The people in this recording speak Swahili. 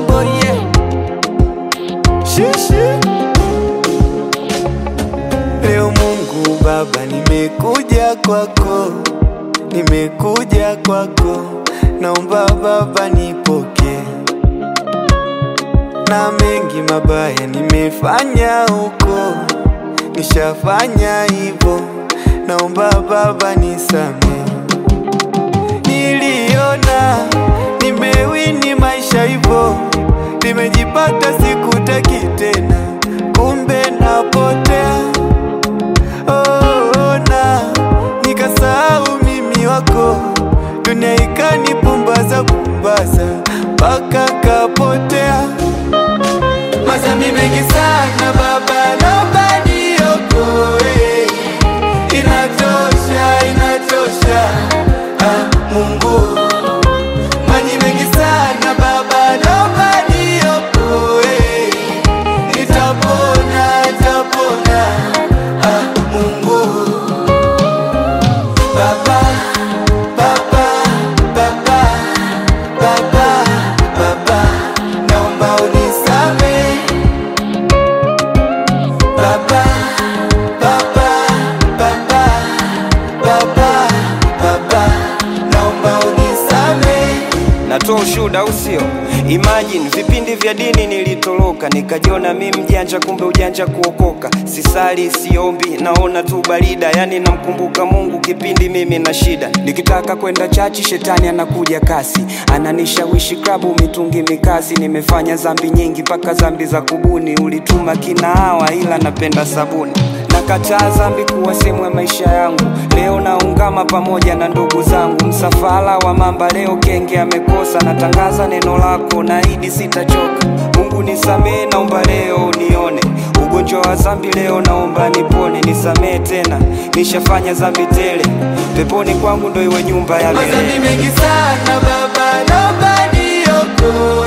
boy yeah. Shishi. Leo Mungu Baba, nimekuja kwako, nimekuja kwako, naomba Baba nipokee, na mengi mabaya nimefanya huko, nishafanya hivyo, naomba Baba nisamehe. Niliona nimewini maisha hivyo, nimejipata sikutaki tena, kumbe napotea. Oh, na nikasahau mimi wako, dunia ikanipumbaza pumbaza mpaka kapotea. Mazambi mengi sana baba, naomba niokoe. Inatosha, inatosha. Ah, Mungu maji mengi sana baba, naomba niokoe. Nitapona, nitapona. Ah, Mungu baba, baba, baba, baba, baba, naomba unisamehe baba, baba, baba, baba, baba, naomba unisamehe. natoa ushuhuda au sio? Imagine vipindi vya dini nilitoroka, nikajiona mi mjanja, kumbe ujanja kuokoka. Sisali, siombi, naona tu barida, yani namkumbuka Mungu kipindi mimi na shida. Nikitaka kwenda chachi, shetani anakuja kasi, ananishawishi klabu, mitungi mikasi. Nimefanya zambi nyingi, mpaka zambi za kubuni. Ulituma kinaawa, ila napenda sabuni Nakataa dhambi kuwa sehemu ya maisha yangu. Leo naungama pamoja na ndugu zangu. Msafara wa mamba leo kenge amekosa. Natangaza neno lako, naahidi sitachoka. Mungu nisamehe, naomba leo unione. Ugonjwa wa dhambi leo naomba nipone, nisamehe tena, nishafanya dhambi tele. Peponi kwangu ndo iwe nyumba ya milele. Mazambi mengi sana baba, naomba niokoe.